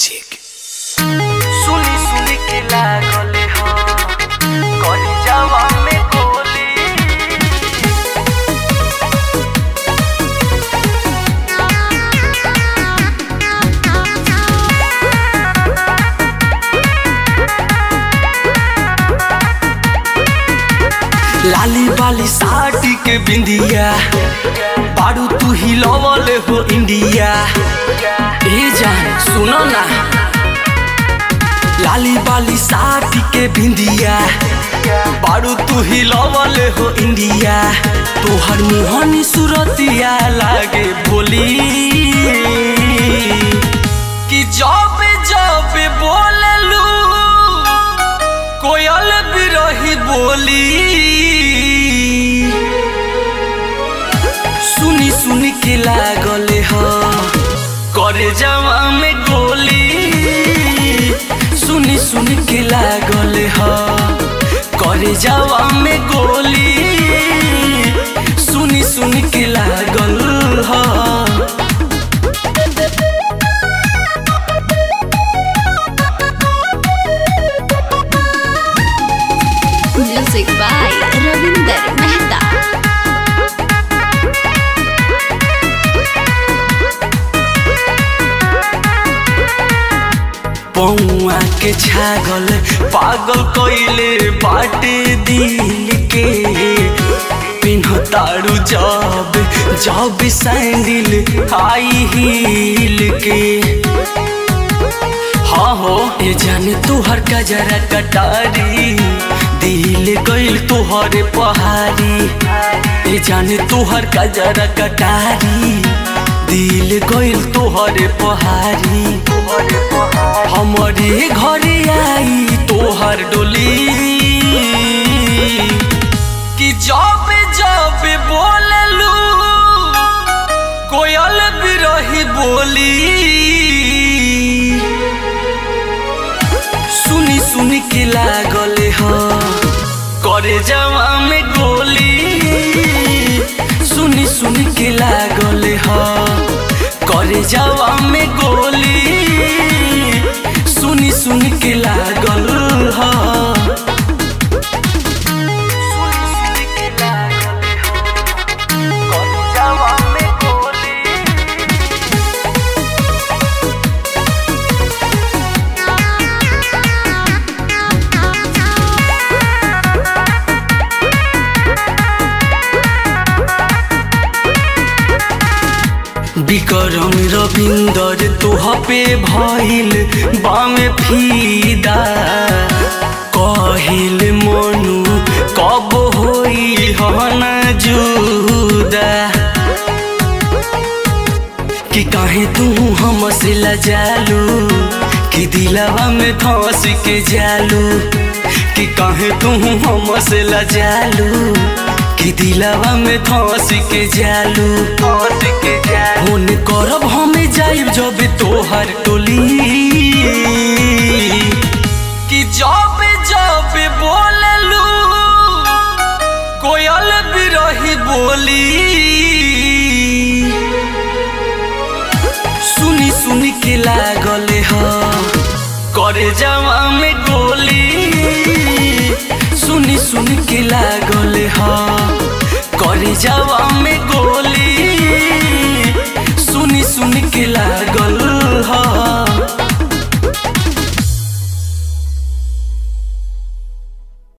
Music सुनी सुनी के लागले ह कही जावा में गोली लाली बाली साड़ी के बिंदिया बारू तू ही लवल हो इंडिया ए जान सुनो ना लाली बाली साड़ी के बिंदिया बारू तू ही लवल हो इंडिया तोहर मुहनी सूरतिया लागे बोली कि जब जब बोललू कोयल बिरही बोली सुनी सुनी के लागले ह करे जवा में गोली सुनी सुनी के लागले ह करे जवा में गोली सुनी सुनी के लागल ह Music by Ravinder Mehta. पौआ के छागल पागल कइले बाटे दिल के पिन्हतारू जब जब सैंडल हाई हील के हाँ हो ये जाने तुहर का जरा कटारी दिल गइल तुहरे पहाड़ी ये जाने तुहर का जरा कटारी दिल गइल तुहरे पहाड़ी हमारे घरे आई तोहर डोली कि जब जब बोललू कोयल बिरही बोली सुनी सुनी के लागले ह करे जवा में गोली सुनी सुनी के लागले ह करे जवा में गोली सुनी सुनी के लागल ह सुनी सुनी के लागले ह कही जावा में गोली विक्रम रविंदर तोह पे भइल बामे फीदा कहिल मनु कब होई हन जुदा कि काहे तू हमसे लजालू कि दिलवा में धस के जालू कि काहे तू हमसे लजालू कि दिलवा में धस के जालू हंस के जा फोन करब हमें जाइब जब तोहर टोली कि जब जब बोललू कोयल बिरही बोली सुनी सुनी के लागले ह करे जवा में गोली सुनी सुनी के लागले ह करे जवा में गोली सुनी सुनी के लागल ह